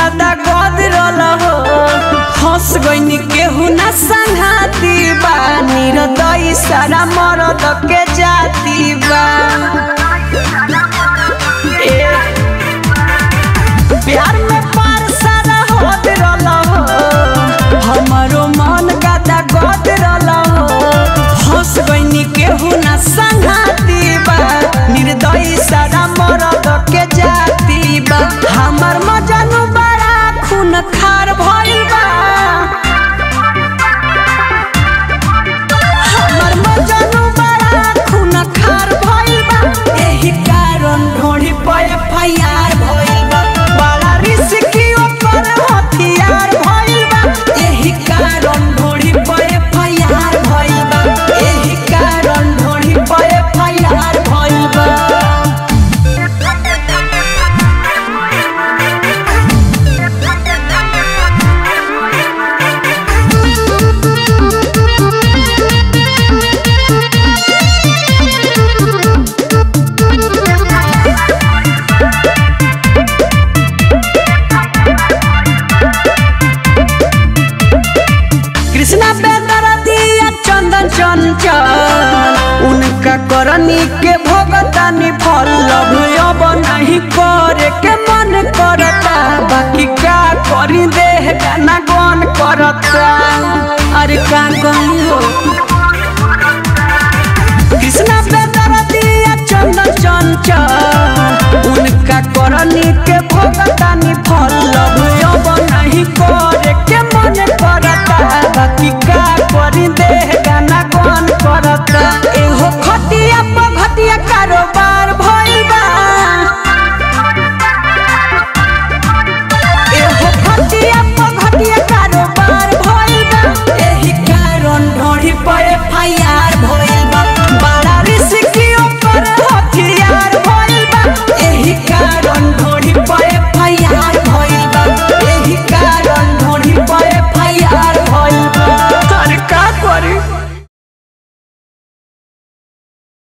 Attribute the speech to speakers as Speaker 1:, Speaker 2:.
Speaker 1: गादा गदरल हो हंस गईनी केहू ना संघाती बा निरदई सारा मरद के जाती बा ए, प्यार में पार सारा होत रहल हो हमरो मन गादा गदरल हो हंस गईनी केहू ना संघाती बा निर्दयी सारा मरद के जाती बा हमर मजनू बड़ा खून खार भइल बा हमर मजनू बड़ा खून खार भइल बा एही कारण ढोढ़ी पे एफआईआर भइल बा बड़ा रिस्की ओकर हथियार भइल बा एही कारण ढोढ़ी पे एफआईआर भइल बा एही कारण ढोढ़ी पे एफआईआर भइल बा कृष्णा बेदरदिया चंदन चंचल उनका करनी के भोगतानी फल लभ अब नहीं करे के मन करता बाकी का करी देह गाना गन करता अरे का कही हो कृष्णा बेदरदिया चंदन चंचल उनका करनी के भोगतानी फल